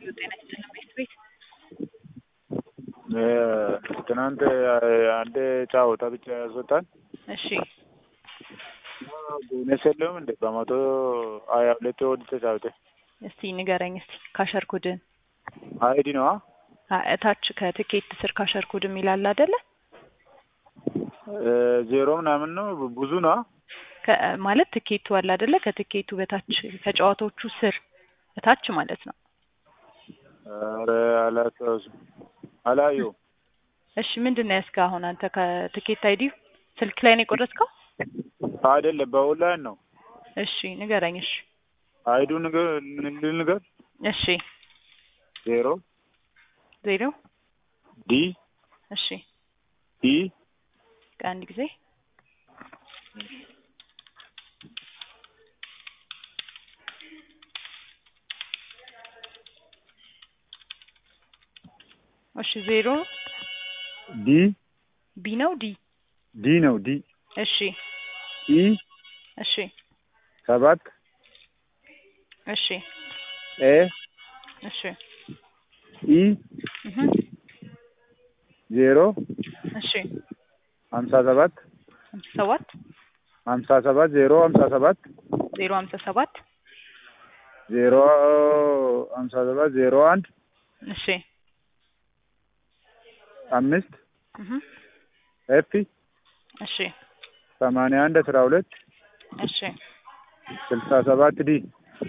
ጤና ይስጥልን ቤት ቤት ትናንት አንድ ጫወታ ብቻ ያስወጣል። እሺ ቦነስ የለውም እንዴ? በመቶ ሀያ ሁለት ወድ ተጫውተ እስቲ ንገረኝ እስቲ ካሸር ኮድን አይዲ ነዋ እታች ከትኬት ስር ካሸር ኮድ የሚላል አይደለ? ዜሮ ምናምን ነው ብዙ ነዋ። ከ- ማለት ትኬቱ አለ አይደለ? ከትኬቱ በታች ከጨዋታዎቹ ስር እታች ማለት ነው። ኧረ አላስታውስም አላየሁም። እሺ ምንድን ነው ያስከ አሁን አንተ ከትኬት አይዲ ስልክ ላይ ነው የቆረጥከው? አይደለም በኦንላይን ነው። እሺ ንገረኝ። እሺ አይዱ ንገር ልንገር እሺ ዜሮ ዜሮ ዲ እሺ ኢ ከአንድ ጊዜ እሺ ዜሮ ዲ ቢ ነው ዲ ዲ ነው ዲ እሺ ኢ እሺ ሰባት እሺ ኤ እሺ ኢ እህ ዜሮ እሺ ሀምሳ ሰባት ሀምሳ ሰባት ሀምሳ ሰባት ዜሮ ሀምሳ ሰባት ዜሮ ሀምሳ ሰባት ዜሮ ሀምሳ ሰባት ዜሮ አንድ እሺ አምስት እህ ኤፍ እሺ ሰማንያ አንድ አስራ ሁለት እሺ ስልሳ ሰባት ዲ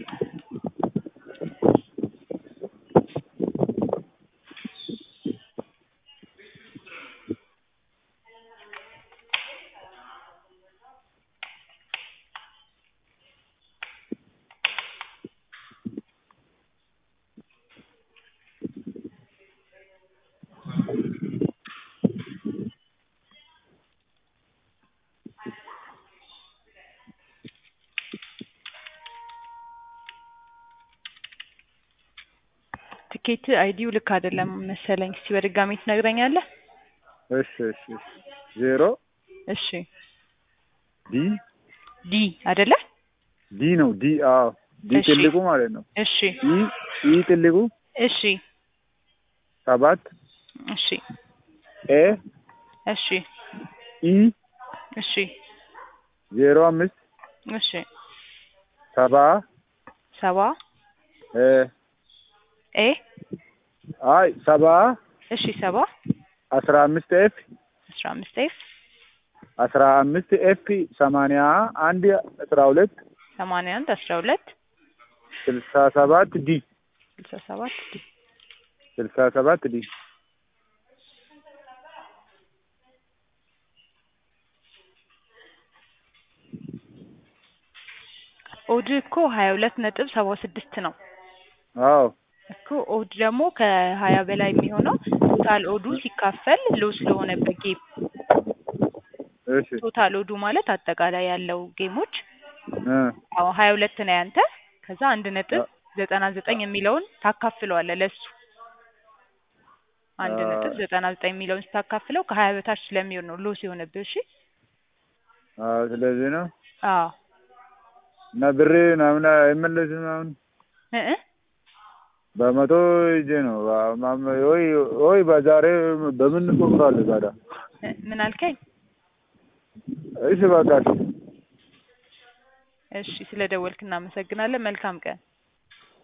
ትኬት አይዲው ልክ አይደለም መሰለኝ። እስቲ በድጋሚ ትነግረኛለህ? እሺ እሺ እሺ ዜሮ እሺ ዲ ዲ አይደለ? ዲ ነው ዲ አዎ ዲ እሺ። ትልቁ ማለት ነው እሺ ኢ ኢ ትልቁ እሺ ሰባት እሺ ኤ እሺ ኢ እሺ ዜሮ አምስት እሺ ሰባ ሰባ እ ኤ አይ ሰባ እሺ ሰባ አስራ አምስት ኤፍ አስራ አምስት ኤፍ አስራ አምስት ኤፍ ሰማንያ አንድ አስራ ሁለት ሰማንያ አንድ አስራ ሁለት ስልሳ ሰባት ዲ ስልሳ ሰባት ዲ ስልሳ ሰባት ዲ ኦድ እኮ ሀያ ሁለት ነጥብ ሰባ ስድስት ነው አዎ እኮ ኦድ ደግሞ ከሀያ በላይ የሚሆነው ቶታል ኦዱ ሲካፈል ሎ ስለሆነበት ጌም እሺ ቶታል ኦዱ ማለት አጠቃላይ ያለው ጌሞች እ አዎ ሀያ ሁለት ነው ያንተ ከዛ አንድ ነጥብ ዘጠና ዘጠኝ የሚለውን ታካፍለዋለህ ለሱ አንድ አ- ነጥብ ዘጠና ዘጠኝ የሚለውን ስታካፍለው ከሀያ በታች ስለሚሆን ነው ሎስ የሆነብህ እሺ አዎ ስለዚህ ነው አዎ እና ብሬ ምናምን አይመለስም አሁን እ እ በመቶ ይዤ ነው ማም- ወይ ወይ በዛሬ በምን እንቆጥራለን ታዲያ? እ ምን አልከኝ እሺ በቃ እሺ ስለ ደወልክ እናመሰግናለን መልካም ቀን